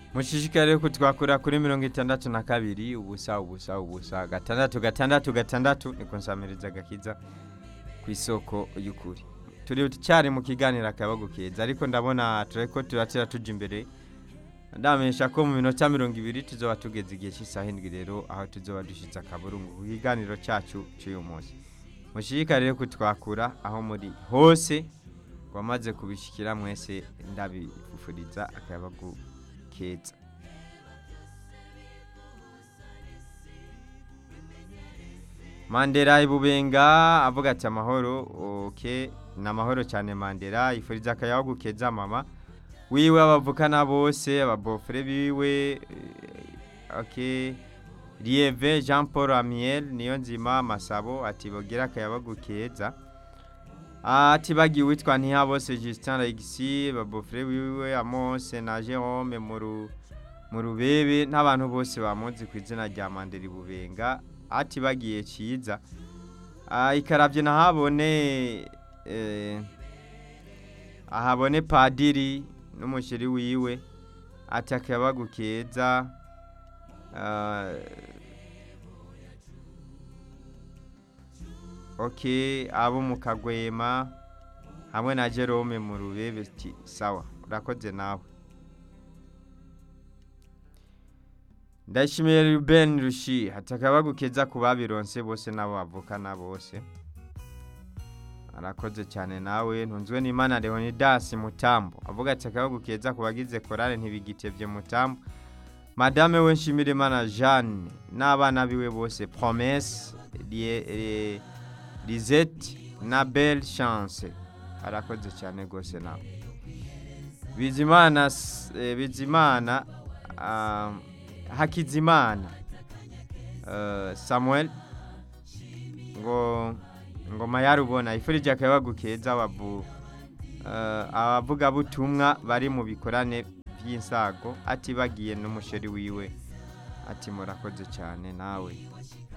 mushishikare kutwakura kuri mirongo itandatu na kabiri ubusa ubusa ubusa gatandatu gatandatu gatandatu niko nsamiriza gakiza ku isoko y'ukuri turi cyari mu kiganiro akabago keza ariko ndabona tureko turatira tuja imbere ndamenyesha ko mu minota mirongo ibiri tuzoba tugeze igihe cy'isaha indwi rero aho tuzoba dushyitse akaburungu ku kiganiro cyacu cy'uyu munsi mushishikare rero kutwakura aho muri hose wamaze kubishyikira mwese ndabifufuriza akabago keza mandela ibubenga avuga ati amahoro oke ni amahoro cyane mandela yifuriza akayabagu keza mama wiwe abavukana bose ababofure biwe eh, ok lieve jean paul amiel niyo nzima masabo ati bogira akayabagu keza ati bagiye witwa ntihabose justin regisi babofure wiwe amose na jerome mu ru- mu rubebe n'abantu bose bamuzi ku izina rya mandela ibubenga ati bagiye cyiza Ah, ikarabye nahabone eh, ahabone padiri n'umusheri wiwe ati akayabagu keza Ah, ok abo mu kagwema hamwe na jerome mu rubebe ati sawa urakoze nawe ndashimiye ruben rushi hatakabagu keza ku babironse bose n'abo bavukana bose arakoze cyane nawe ntunzwe n'imana leonidas mutambo avuga ati akabagu keza ku bagize korale ntibigitebye mutambo madame we nshimire imana jeanne n'abana biwe bose promesse Lie- eh, lisette na belle chance arakoze cyane rwose nawe bizimana s- eh, bizimana ah, hakizimana eh, samuel ngo ngoma yarubona ifurije akayabagu keza abavu eh, abavugabutumwa bari mu bikorane by'insago ati bagiye n'umusheri wiwe ati murakoze cyane nawe